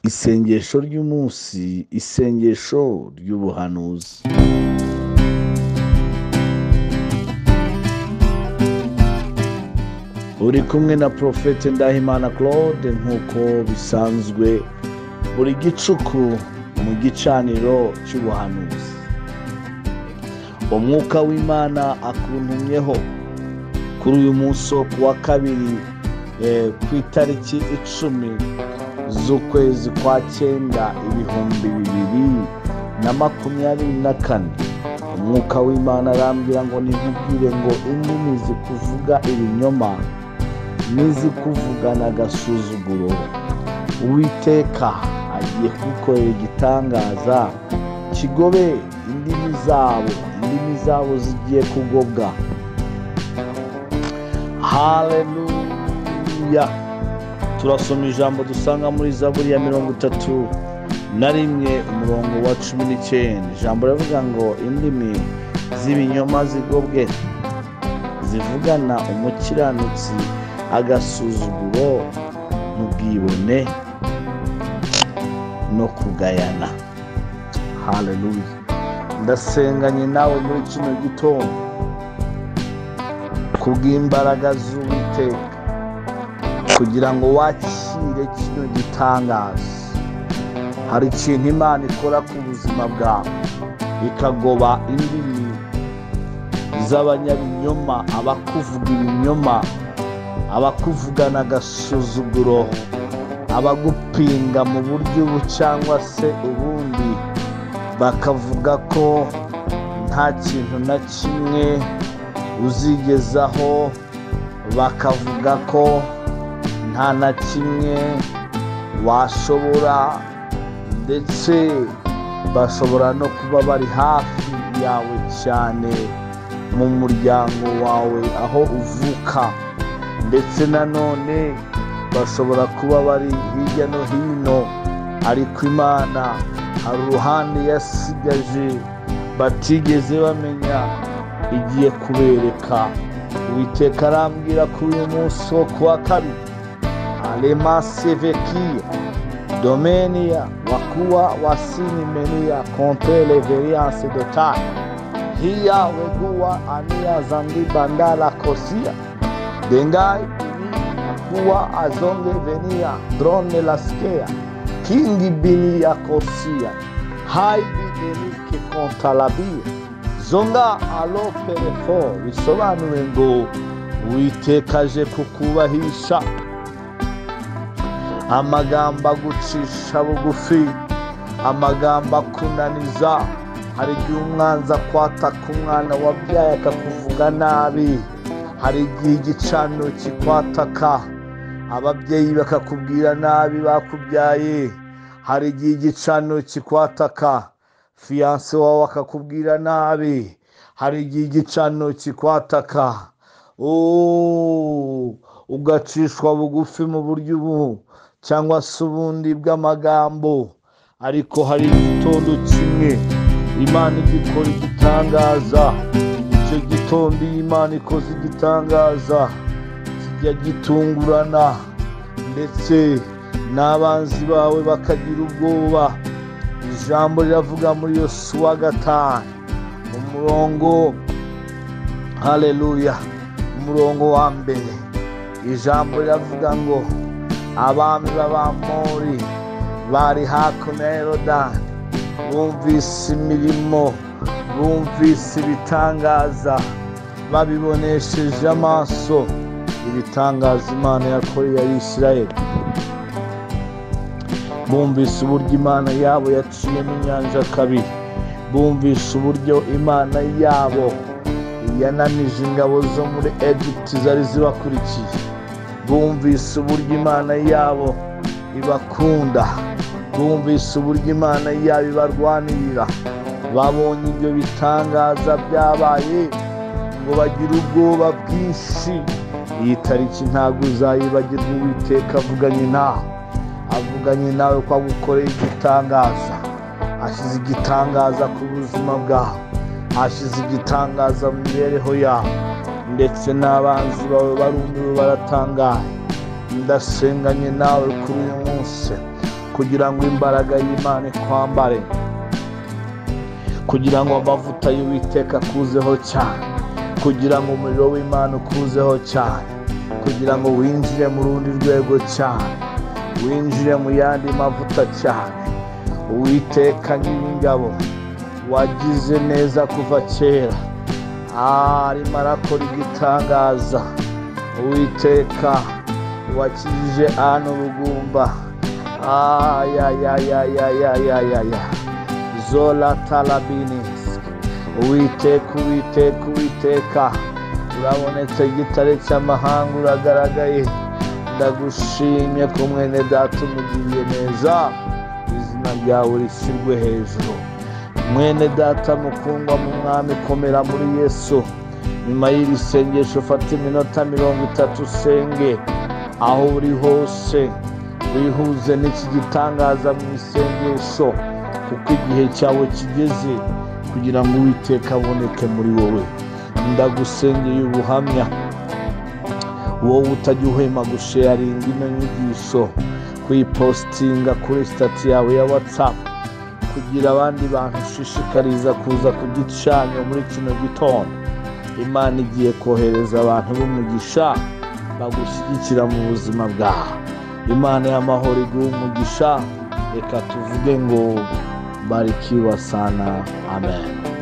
isengesho ry'umunsi isengesho ry'ubuhanuzi uri kumwe na porofete ndahimana claude nk'uko bisanzwe buri gicuku mu gicaniro cy'ubuhanuzi umwuka w'imana akuntumyeho kuri uyu munsi wo ku wa kabiri eh, ku itariki icumi z'ukwezi kwa cyenda ibihumbi bibiri na makumyabiri na kane umwuka w'imana arambwira ngo ntimubwire ngo indimi zikuvuga ibinyoma n'izikuvuga n'agasuzuguro uwiteka agiye kubikorera igitangaza kigobe indimi zabo indimi zabo zigiye kugobwa haleluya turasoma ijambo dusanga muri zaburi ya mirongo itatu na rimwe umurongo wa cumi n'icyenda ijambo riravuga ngo indimi z'ibinyoma zigobwe zivugana umukiranutsi agasuzuguro mu bwibone no kugayana haleluya ndasenganye nawe muri kino gitondo kubw'imbaraga z'uwiteka kugira ngo wakire kino gitangaza hari ikintu imana ikora ku buzima bwawe ikagoba indimi z'abanyabinyoma abakuvuga ibinyoma abakuvugana agasuzuguro abagupinga mu buryo ubu cyangwa se ubundi bakavuga ko nta kintu na kimwe uzigezaho bakavuga ko nta na kimwe washobora ndetse bashobora no kuba bari hafi yawe cyane mu muryango wawe aho uvuka ndetse nanone bashobora kuba bari hirya no hino ariko imana hari uruhande yasigaje batigeze bamenya igiye kubereka uwiteka arambwira kuri uyu munsi wo kuwa kabiri alema sevekiya domeniya wakuwa wasinimeniya konte leveriyanse dotari hiya weguwa aniya zandi bandala kosiya dengai bini kuwa azonge veniya drone laskeya kingi bini ya kosiya haibi erike kontalabiya zonga aloperefo bisobanuye ngo uwiteka aje kukubahisha amagambo agucisha bugufi amagambo akunaniza hari igihe umwanzi akwataka umwana wabyaye akakuvuga nabi hari igihe igicaniro kikwataka ababyeyi bakakubwira nabi bakubyaye hari igihe igicaniro kikwataka fiyanse wawe akakubwira nabi hari igihe igicaniro kikwataka ugacishwa bugufi mu buryo ubu cyangwa se ubundi bw'amagambo ariko hari igitondo kimwe imana igikora igitangaza icyo gitondo iyo imana ikoze igitangaza kijya gitungurana ndetse n'abanzi bawe bakagira ubwoba ijambo riravuga muri yosuwa gatanu umurongo haleluya umurongo wa mbere ijambo riravuga ngo abami b'abamori bari hakuno ya yorodani bumvise imirimo bumvise ibitangaza babibonesheje amaso ibitangaza imana yakoreye abisirayeli bumvise uburyo imana yabo yaciyemo inyanja kabiri bumvise uburyo imana yabo yananije ingabo zo muri egiputi zari zibakurikiye bumvise uburyo imana yabo ibakunda bumvise uburyo imana yabo ibarwanirira babonye ibyo bitangaza byabaye ngo bagire ubwoba bwinshi iyi tariki ntabwo uzayibagirwa uwiteka avuganye nawe avuganye nawe ko agukoreye igitangaza ashyize igitangaza ku buzima bwawe ashyize igitangaza mu mibereho yawe ndetse n'abanzi bawe barumiwe baratangaye ndasenganye nawe kuri uyu munsi kugira ngo imbaraga y'imana ikwambare kugira ngo amavuta y'uwiteka akuzeho cyane kugira ngo umuriro w'imana ukuzeho cyane kugira ngo winjire mu rundi rwego cyane winjire mu yandi mavuta cyane uwiteka nyir'ingabo wagize neza kuva kera arimo arakora igitangaza uwiteka wakijije anu rugumba ayayayayayayayaya zola talabinisi uwiteka uwiteka uwiteka urabonetse igitare cy'amahanga uragaragaye ndagushimye ko mwene data umugiriye neza izina ryawe rishyirwe hejuru mwene data mukundwa mu mwami komera muri yesu nyuma y'iri sengesho fata iminota mirongo itatu usenge aho uri hose wihuze n'iki gitangaza mu isengesho kuko igihe cyawe kigeze kugira ngo uwiteka aboneke muri wowe ndagusengeye ubuhamya wowe utajya uhema gusheyaringa ino nyigisho kuyipositinga kuri sitati yawe ya watsapu kugira abandi bantu ushishikariza kuza kugicanya muri kino gitondo imana igiye kohereza abantu b'umugisha bagushyigikira mu buzima bwawe imana y'amahoro iguha umugisha reka tuvuge ngo barikiwa sana amen